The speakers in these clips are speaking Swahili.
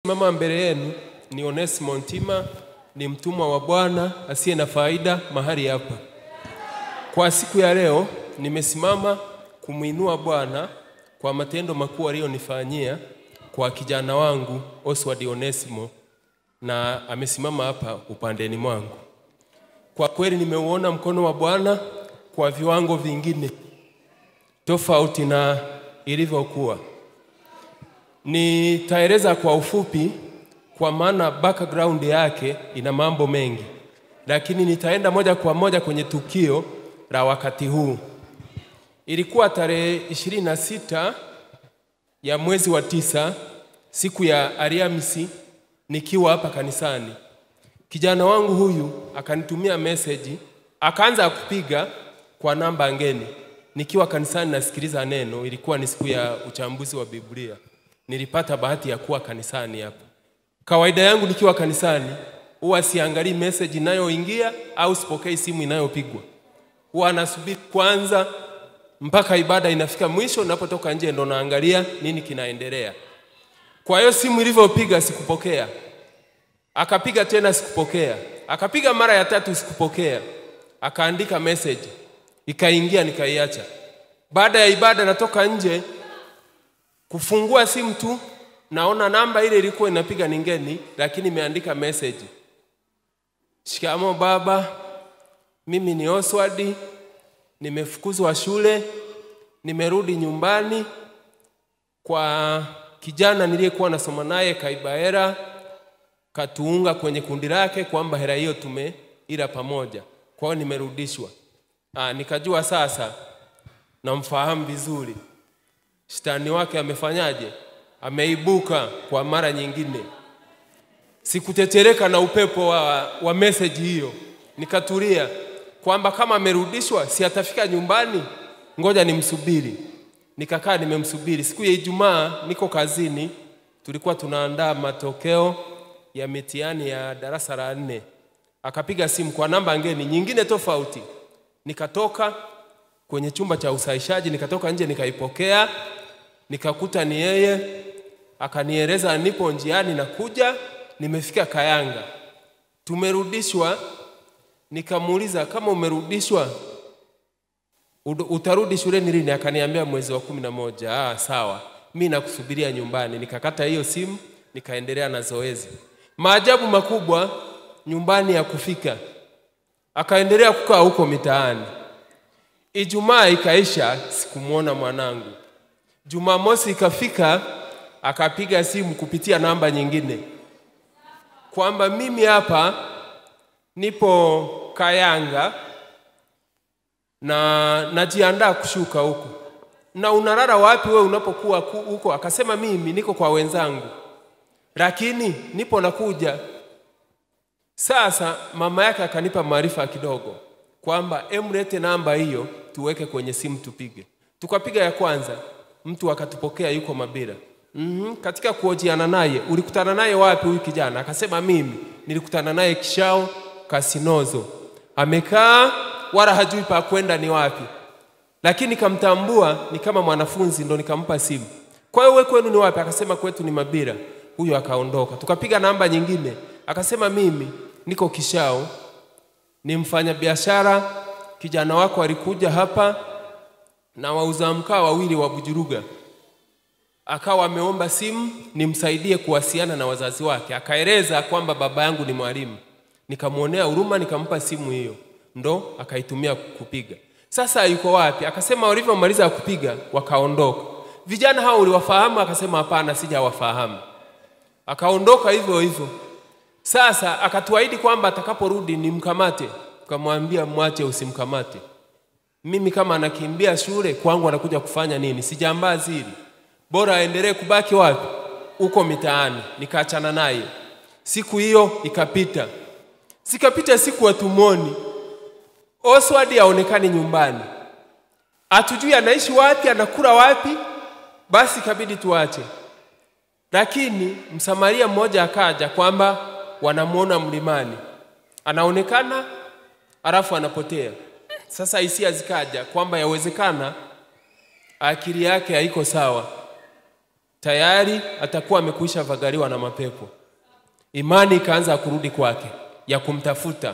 Ninayesimama mbele yenu ni Onesimo Ntima, ni mtumwa wa Bwana asiye na faida mahali hapa. Kwa siku ya leo nimesimama kumwinua Bwana kwa matendo makuu aliyonifanyia kwa kijana wangu Oswald Onesimo, na amesimama hapa upandeni mwangu. Kwa kweli nimeuona mkono wa Bwana kwa viwango vingine tofauti na ilivyokuwa. Nitaeleza kwa ufupi, kwa maana background yake ina mambo mengi, lakini nitaenda moja kwa moja kwenye tukio la wakati huu. Ilikuwa tarehe ishirini na sita ya mwezi wa tisa, siku ya Alhamisi, nikiwa hapa kanisani. Kijana wangu huyu akanitumia meseji, akaanza kupiga kwa namba ngeni nikiwa kanisani nasikiliza neno. Ilikuwa ni siku ya uchambuzi wa Biblia. Nilipata bahati ya kuwa kanisani hapa. Kawaida yangu nikiwa kanisani huwa siangalii message inayoingia au sipokei simu inayopigwa. Huwa nasubiri kwanza mpaka ibada inafika mwisho, napotoka nje ndo naangalia nini kinaendelea. Kwa hiyo simu ilivyopiga sikupokea, akapiga tena sikupokea, akapiga mara ya tatu sikupokea, akaandika message ikaingia, nikaiacha. Baada ya ibada natoka nje kufungua simu tu naona namba ile ilikuwa inapiga ni ngeni, lakini imeandika message, shikamo baba, mimi ni Oswald, nimefukuzwa shule, nimerudi nyumbani kwa kijana niliyekuwa nasoma naye kaiba hela, katuunga kwenye kundi lake kwamba hela hiyo tumeila pamoja, kwa hiyo nimerudishwa. Ah, nikajua sasa namfahamu vizuri, shetani wake amefanyaje? Ameibuka kwa mara nyingine. Sikutetereka na upepo wa, wa meseji hiyo, nikatulia kwamba kama amerudishwa si atafika nyumbani, ngoja nimsubiri. Nikakaa nimemsubiri. Siku ya Ijumaa niko kazini, tulikuwa tunaandaa matokeo ya mitihani ya darasa la nne. Akapiga simu kwa namba ngeni nyingine tofauti, nikatoka kwenye chumba cha usahishaji, nikatoka nje nikaipokea, nikakuta ni yeye. Akanieleza nipo njiani nakuja, nimefika Kayanga, tumerudishwa. Nikamuuliza kama umerudishwa utarudi shuleni lini? Akaniambia mwezi wa kumi na moja. Ah, sawa, mi nakusubiria nyumbani. Nikakata hiyo simu, nikaendelea na zoezi. Maajabu makubwa nyumbani ya kufika, akaendelea kukaa huko mitaani. Ijumaa ikaisha, sikumwona mwanangu. Jumamosi ikafika, akapiga simu kupitia namba nyingine kwamba mimi hapa nipo Kayanga na najiandaa kushuka huko. Na unalala wapi wewe unapokuwa huko? Akasema mimi niko kwa wenzangu, lakini nipo nakuja. Sasa mama yake akanipa maarifa kidogo kwamba emlete namba hiyo tuweke kwenye simu tupige. Tukapiga ya kwanza, mtu akatupokea yuko Mabira. Mm-hmm. Katika kuojiana naye, ulikutana naye wapi huyu kijana? Akasema mimi nilikutana naye Kishao Kasinozo, amekaa wala hajui pa kwenda ni wapi, lakini kamtambua ni kama mwanafunzi, ndo nikampa simu. Kwa hiyo wewe kwenu ni wapi? Akasema kwetu ni Mabira. Huyo akaondoka. Tukapiga namba nyingine, akasema mimi niko Kishao, ni mfanya biashara. Kijana wako alikuja hapa na wauza mkaa wawili wa Bujuruga, akawa ameomba simu nimsaidie kuwasiliana na wazazi wake. Akaeleza kwamba baba yangu ni mwalimu. Nikamwonea huruma, nikampa simu hiyo, ndo akaitumia kupiga. Sasa yuko wapi? Akasema walivyomaliza kupiga wakaondoka. Vijana hao uliwafahamu? Akasema hapana, sijawafahamu. Akaondoka hivyo hivyo. Sasa akatuahidi kwamba atakaporudi nimkamate. Tukamwambia mwache, usimkamate. Mimi kama anakimbia shule kwangu anakuja kufanya nini? Sijambazi hili, bora aendelee kubaki wapi? Huko mitaani. Nikaachana naye. Siku hiyo ikapita, zikapita siku hatumwoni. Oswald haonekani nyumbani, hatujui anaishi wapi, anakula wapi. Basi ikabidi tuache, lakini msamaria mmoja akaja kwamba wanamwona mlimani, anaonekana alafu anapotea. Sasa hisia zikaja kwamba yawezekana akili yake haiko sawa, tayari atakuwa amekwisha vagaliwa na mapepo. Imani ikaanza kurudi kwake ya kumtafuta.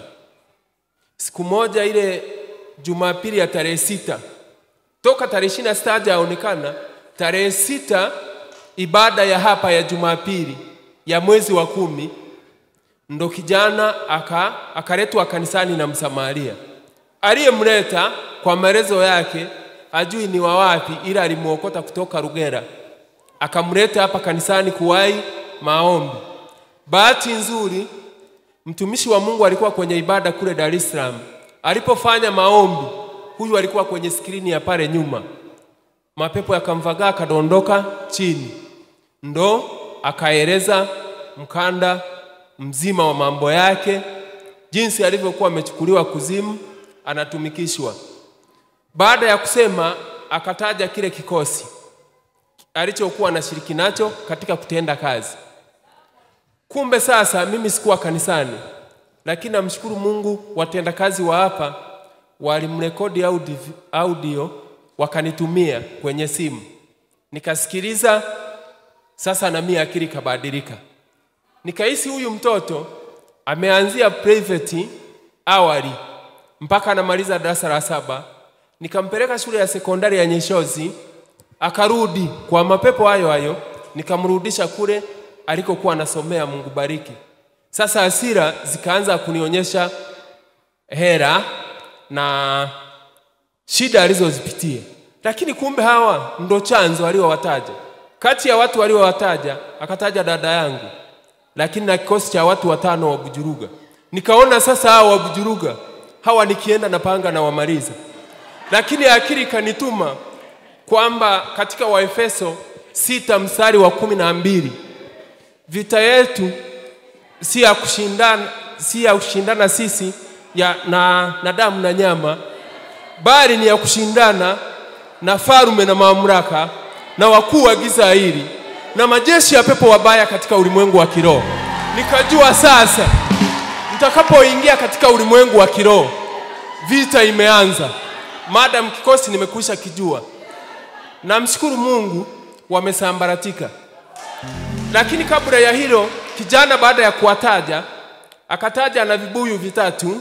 Siku moja ile Jumapili ya tarehe sita toka tarehe ishirini na sita hajaonekana. Tarehe sita ibada ya hapa ya Jumapili ya mwezi wa kumi ndo kijana aka akaletwa kanisani na Msamaria. Aliyemleta kwa maelezo yake ajui ni wa wapi, ila alimuokota kutoka Rugera akamleta hapa kanisani kuwahi maombi. Bahati nzuri mtumishi wa Mungu alikuwa kwenye ibada kule Dar es Salaam. Alipofanya maombi, huyu alikuwa kwenye skrini ya pale nyuma, mapepo yakamvagaa akadondoka chini, ndo akaeleza mkanda mzima wa mambo yake, jinsi alivyokuwa amechukuliwa kuzimu, anatumikishwa. Baada ya kusema, akataja kile kikosi alichokuwa anashiriki nacho katika kutenda kazi. Kumbe sasa mimi sikuwa kanisani, lakini namshukuru Mungu, watendakazi wa hapa walimrekodi audio, audio wakanitumia kwenye simu, nikasikiliza. Sasa na mimi akili kabadilika, nikahisi huyu mtoto ameanzia private awali mpaka anamaliza darasa la saba. Nikampeleka shule ya sekondari ya Nyeshozi, akarudi kwa mapepo hayo hayo, nikamrudisha kule alikokuwa anasomea. Mungu bariki. Sasa hasira zikaanza kunionyesha hera na shida alizozipitia, lakini kumbe hawa ndo chanzo aliowataja. Kati ya watu waliowataja akataja dada yangu, lakini na kikosi cha watu watano wa Bujuruga. Nikaona sasa hawa wa Bujuruga hawa nikienda na panga na wamaliza, lakini akili ikanituma kwamba katika Waefeso sita mstari wa kumi na mbili vita yetu si ya kushindana, si ya kushindana sisi ya, na, na damu na nyama, bali ni ya kushindana na farume na mamlaka na wakuu wa giza hili na majeshi ya pepo wabaya katika ulimwengu wa kiroho. Nikajua sasa mtakapoingia katika ulimwengu wa kiroho vita imeanza, madam kikosi nimekwisha kijua. Namshukuru Mungu wamesambaratika. Lakini kabla ya hilo, kijana baada ya kuwataja akataja na vibuyu vitatu,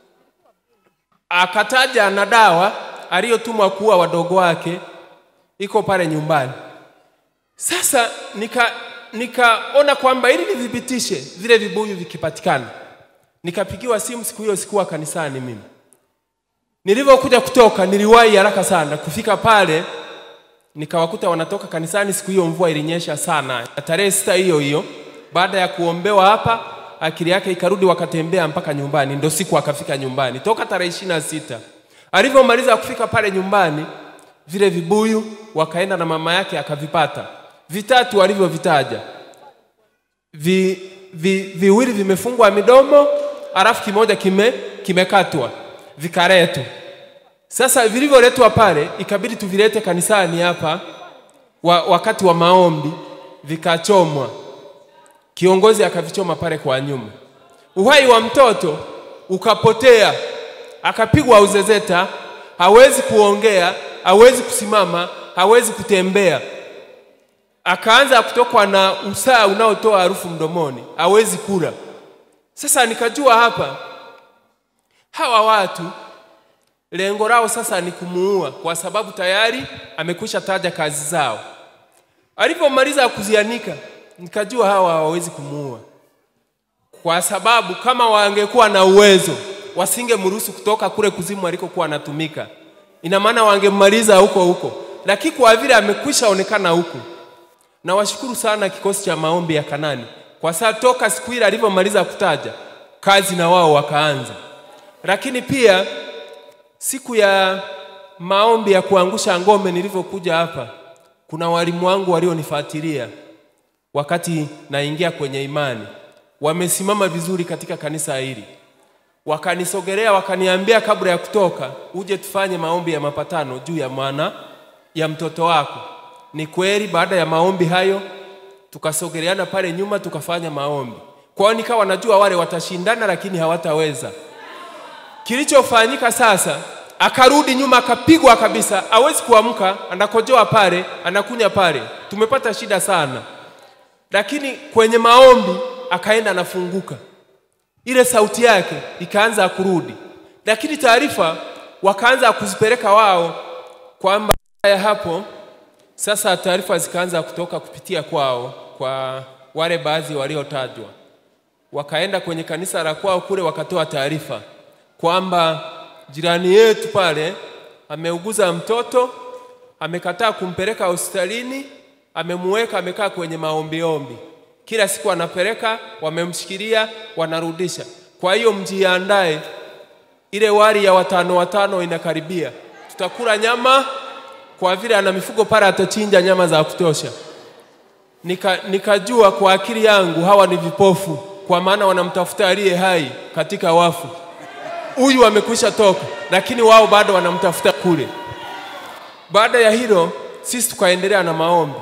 akataja na dawa aliyotumwa kuua wadogo wake, iko pale nyumbani. Sasa nika nikaona kwamba ili nithibitishe vile vibuyu vikipatikana, nikapigiwa simu. Siku hiyo sikuwa kanisani mimi. Nilivyokuja kutoka, niliwahi haraka sana kufika pale nikawakuta wanatoka kanisani. Siku hiyo mvua ilinyesha sana, tarehe sita hiyo hiyo. Baada ya kuombewa hapa, akili yake ikarudi, wakatembea mpaka nyumbani, ndo siku akafika nyumbani toka tarehe ishirini na sita. Alivyomaliza kufika pale nyumbani, vile vibuyu wakaenda na mama yake akavipata vitatu alivyovitaja, vi, vi, viwili vimefungwa midomo, alafu kimoja kime kimekatwa vikaletwa. Sasa vilivyoletwa pale ikabidi tuvilete kanisani hapa wa, wakati wa maombi vikachomwa. Kiongozi akavichoma pale kwa nyuma. Uhai wa mtoto ukapotea, akapigwa uzezeta, hawezi kuongea, hawezi kusimama, hawezi kutembea, akaanza kutokwa na usaa unaotoa harufu mdomoni, hawezi kula. Sasa nikajua hapa hawa watu lengo lao sasa ni kumuua, kwa sababu tayari amekwisha taja kazi zao. Alipomaliza kuzianika, nikajua hawa hawawezi kumuua, kwa sababu kama wangekuwa na uwezo wasingemruhusu kutoka kule kuzimu alikokuwa anatumika. Ina maana wangemaliza huko huko, lakini kwa vile amekwisha onekana huku. Na washukuru sana kikosi cha maombi ya Kanani, kwa sababu toka siku ile alivyomaliza kutaja kazi, na wao wakaanza. Lakini pia siku ya maombi ya kuangusha ngome nilivyokuja hapa, kuna walimu wangu walionifuatilia wakati naingia kwenye imani, wamesimama vizuri katika kanisa hili, wakanisogelea wakaniambia, kabla ya kutoka uje tufanye maombi ya mapatano juu ya mwana ya mtoto wako. Ni kweli, baada ya maombi hayo tukasogeleana pale nyuma tukafanya maombi. Kwa hiyo nikawa najua wale watashindana, lakini hawataweza. Kilichofanyika sasa akarudi nyuma akapigwa kabisa, hawezi kuamka, anakojoa pale, anakunya pale. Tumepata shida sana, lakini kwenye maombi akaenda anafunguka, ile sauti yake ikaanza kurudi, lakini taarifa wakaanza kuzipeleka wao kwamba ya hapo sasa taarifa zikaanza kutoka kupitia kwao kwa wale baadhi waliotajwa, wakaenda kwenye kanisa la kwao kule, wakatoa taarifa kwamba jirani yetu pale ameuguza mtoto, amekataa kumpeleka hospitalini, amemuweka amekaa kwenye maombiombi, kila siku anapeleka, wamemshikilia, wanarudisha. Kwa hiyo mjiandae, ile wali ya watano watano inakaribia, tutakula nyama kwa vile ana mifugo pale, atachinja nyama za kutosha. Nika, nikajua kwa akili yangu hawa ni vipofu, kwa maana wanamtafuta aliye hai katika wafu. Huyu amekwisha toka, lakini wao bado wanamtafuta kule. Baada ya hilo, sisi tukaendelea na maombi.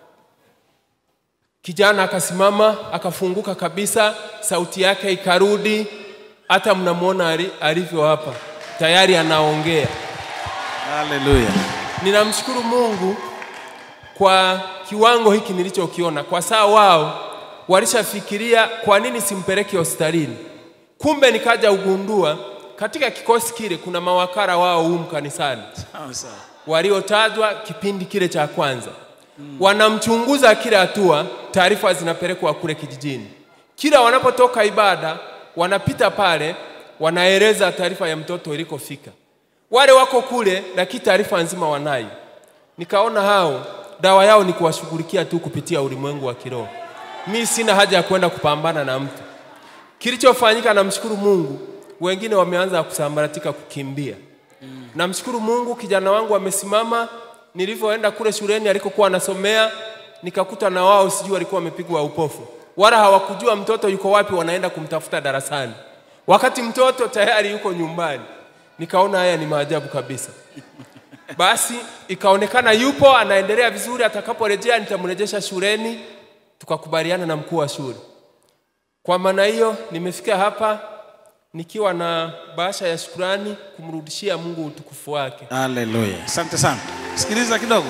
Kijana akasimama akafunguka kabisa, sauti yake ikarudi, hata mnamwona ali- alivyo hapa, tayari anaongea. Haleluya. Ninamshukuru Mungu kwa kiwango hiki nilichokiona, kwa saa wao walishafikiria kwa nini simpeleke hospitalini. Kumbe nikaja ugundua katika kikosi kile kuna mawakala wao humu kanisani Sawa sawa. waliotajwa kipindi kile cha kwanza. Wanamchunguza kila hatua, taarifa zinapelekwa kule kijijini. Kila wanapotoka ibada, wanapita pale, wanaeleza taarifa ya mtoto ilikofika. Wale wako kule, lakini taarifa nzima wanayo. Nikaona hao dawa yao ni kuwashughulikia tu kupitia ulimwengu wa kiroho. Mi sina haja ya kwenda kupambana na mtu. Kilichofanyika, namshukuru Mungu, wengine wameanza kusambaratika, kukimbia. Namshukuru Mungu, kijana wangu amesimama. Nilivyoenda kule shuleni alikokuwa anasomea, nikakuta na wao sijui walikuwa wamepigwa upofu, wala hawakujua mtoto yuko wapi, wanaenda kumtafuta darasani, wakati mtoto tayari yuko nyumbani. Nikaona haya ni maajabu kabisa. Basi ikaonekana yupo anaendelea vizuri, atakaporejea nitamrejesha shuleni. Tukakubaliana na mkuu wa shule. Kwa maana hiyo nimefika hapa nikiwa na bahasha ya shukrani kumrudishia Mungu utukufu wake. Haleluya. Asante sana. Sikiliza kidogo.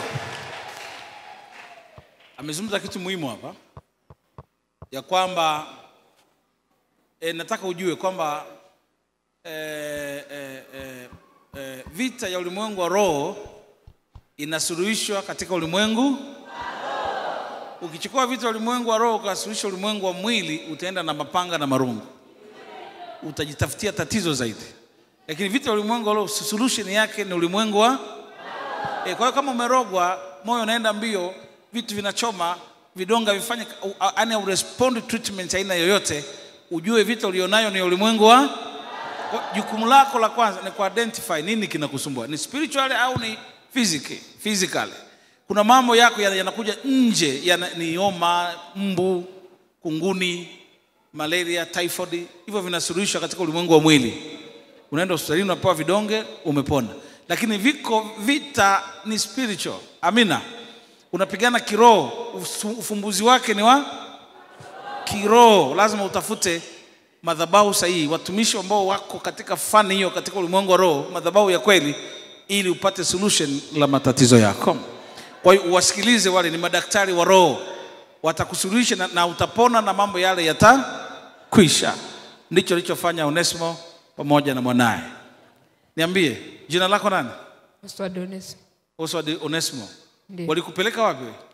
Amezungumza kitu muhimu hapa ya kwamba e, nataka ujue kwamba e, e, e, e, vita ya ulimwengu wa roho inasuluhishwa katika ulimwengu ukichukua vita ya ulimwengu wa roho ukasuluhisha ulimwengu wa mwili utaenda na mapanga na marungu utajitafutia tatizo zaidi lakini vita ya ulimwengu wa roho solution yake ni ulimwengu wa e, kwa hiyo kama umerogwa moyo unaenda mbio vitu vinachoma vidonga vifanye yani urespond treatment aina yoyote ujue vita ulionayo ni ulimwengu wa kwa- jukumu lako la kwanza ni kuidentify nini kinakusumbua ni spiritual au ni physical physical kuna mambo yako yana- yanakuja nje yana, ni homa mbu kunguni malaria typhoid hivyo vinasuluhishwa katika ulimwengu wa mwili unaenda hospitalini unapewa vidonge umepona lakini viko vita ni spiritual amina unapigana kiroho usu- ufumbuzi wake ni wa kiroho lazima utafute madhabahu sahihi watumishi ambao wako katika fani hiyo katika ulimwengu wa roho madhabahu ya kweli ili upate solution la matatizo yako kwa hiyo uwasikilize wale ni madaktari wa roho watakusuluhisha na, na utapona na mambo yale yatakwisha ndicho alichofanya onesimo pamoja na mwanaye niambie jina lako nani Oswald Ones Oswald onesimo Ndiyo. walikupeleka wapi wewe?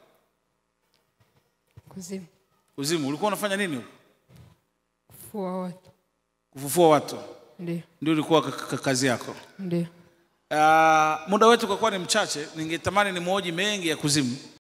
kuzimu kuzimu ulikuwa unafanya nini huko kufua watu kufufua watu ndio ndio ilikuwa ka- ka- kazi yako ndio Uh, muda wetu kwa kuwa ni mchache, ningetamani ni moji mengi ya kuzimu,